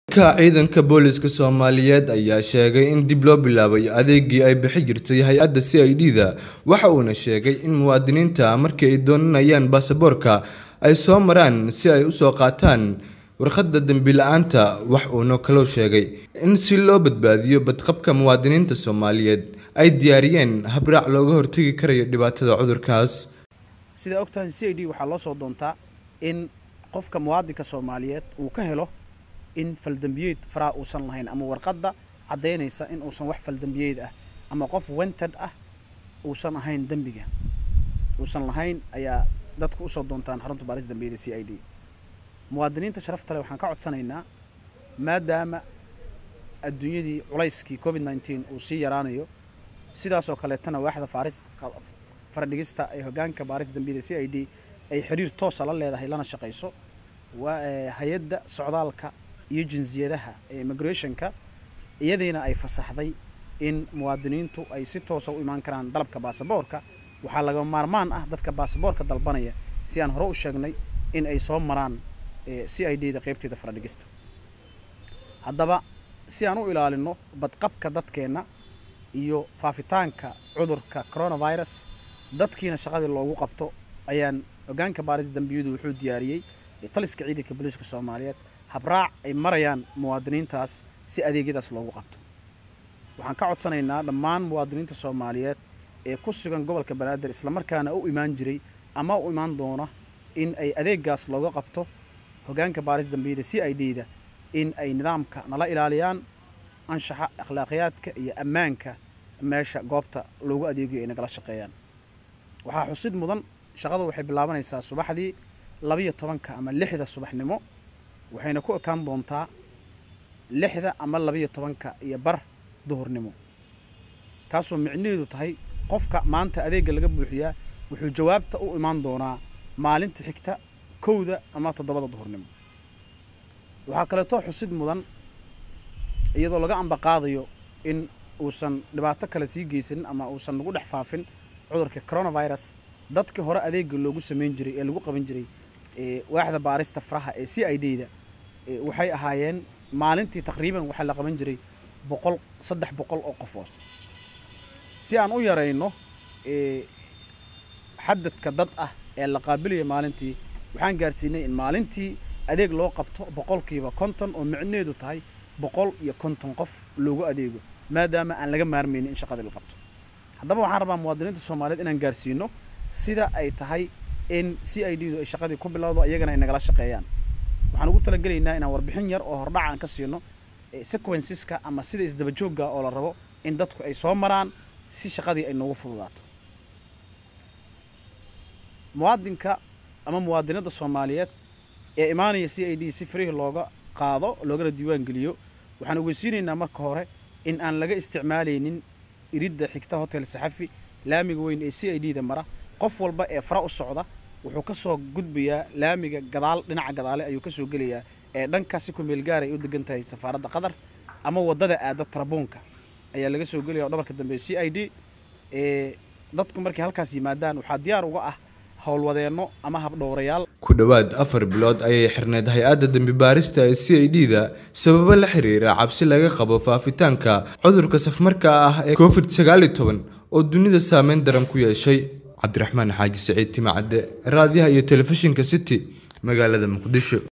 ka ciidanka booliska soomaaliyeed ayaa sheegay in dib loo bilaabay adeegii ay bixi jirtay hay-adda c i d da waxa uuna sheegay in muwaadiniinta markii ay doonanayaan baasaboorka ay soo maraan si ay usoo qaataan warqadda dembi la-aanta wax uuna kaloo sheegay in si loo badbaadiyo badqabka muwaadiniinta soomaaliyeed ay diyaariyeen habraac looga hortagi karayo dhibaatada cudurkaas sidaa ogtahay c i d waxaa loo soo doontaa in qofka muwaadinka soomaaliyeed uu ka helo in faldembiyeed faraha uusan lahayn ama warqadda caddaynaysa in uusan wax faldembiyeed ah ama qof wented ah uusan ahayn dembiga uusan lahayn ayaa dadku usoo doontaan xarunta baaris dambiyada c i d muwaadiniinta sharafta leh waxaan ka codsanaynaa maadaama adduunyadii culayskii covid nneteen uu sii yaraanayo sidaasoo kaleetana waaxda faaris faradhigista ee hogaanka baaris dambiyada c i d ay xiriir toosa la leedahay lana shaqayso waa hay-adda socdaalka iyo jinsiyadaha ee immigrationka iyadiina ay fasaxday in muwaadiniintu ay si toosa u imaan karaan dalabka baasaboorka waxaa laga maarmaan ah dadka baasaboorka dalbanaya si aan hore u sheegnay in ay soo maraan c i d da qeybteeda faradhigista haddaba si aan u ilaalino badqabka dadkeenna iyo faafitaanka cudurka coronavirus dadkiina shaqadii loogu qabto ayaan hogaanka baaris dambiyadu wuxuu diyaariyey taliska ciidanka booliiska soomaaliyeed habraac ay marayaan muwaadiniintaas si adeegyadaas loogu qabto waxaan ka codsanaynaa dhammaan muwaadiniinta soomaaliyeed ee ku sugan gobolka banaadir islamarkaana u imaan jiray ama u imaan doona in ay adeegaas looga qabto hogaanka baaris dambiyada c i d da in ay nidaamka nala ilaaliyaan anshaxa akhlaaqiyaadka iyo ammaanka meesha goobta loogu adeegayo ay nagala shaqeeyaan waxaa xusid mudan shaqadu waxay bilaabanaysaa subaxdii labiyo tobanka ama lixda subaxnimo waxayna ku ekaan doontaa lixda ama labiyo tobanka iyo bar duhurnimo kaasoo micnaheedu tahay qofka maanta adeegga laga buuxiyaa wuxuu jawaabta u imaan doonaa maalinta xigta kowda ama toddobada duhurnimo waxaa kaleetoo xusid mudan iyadoo laga ambaqaadayo in uusan dhibaato kale sii geysanin ama uusan nagu dhex faafin cudurka coronavirus dadkii hore adeegga loogu samayn jiray ee lagu qaban jiray waaxda baarista faraha ee c i d da waxay ahaayeen maalintii taqriiban waxaa la qaban jiray boqol saddex boqol oo qofood si aan u yarayno xadadka dad ah ee la qaabilaya maalintii waxaan gaarsiinay in maalintii adeeg loo qabto boqolkiiba konton oo micneedu tahay boqol iyo konton qof loogu adeego maadaama aan laga maarmaynin in shaqadii la qabto haddaba waxaan rabaa muwaadiniinta soomaaliyeed inaan gaarsiino sida ay tahay in c i d du ay shaqadii ku bilowdo iyagana ay nagala shaqeeyaan waxaan ugu talagelaynaa inaan warbixin yar oo hordhac aan ka siino sequenceska ama sida isdabajoogga oo la rabo in dadku ay soo maraan si shaqadii ay noogu fududaato muwaadinka ama muwaadinada soomaaliyeed ee imaanaya c i d si farihii looga qaado loogana diiwaan geliyo waxaan ogeysiinaynaa marka hore in aan laga isticmaalaynin iridda xigta hotel saxafi laamiga weyn ee c i d da mara qof walba ee fara u socda wuxuu ka soo gudbayaa laamiga gadaal dhinaca gadaale ayuu kasoo gelayaa ee dhanka si kumeel gaar ay u degan tahay safaaradda qatar ama waddada aada tarabuunka ayaa laga soo gelaya oo dhabarka dambe c i d dadku markay halkaas yimaadaan waxaa diyaar uga ah howlwadeenno ama habdhowrayaal ku dhowaad afar bilood ayay xirneyd hay-adda dembi baarista ee c i d da sababo la xiriira cabsi laga qabo faafitaanka cudurka safmarka ah ee covid sagaal iyo toban oo dunida saameyn daran ku yeeshay cabdiraxmaan xaaji saciid timacadde raadiyaha iyo telefishinka city magaalada muqdisho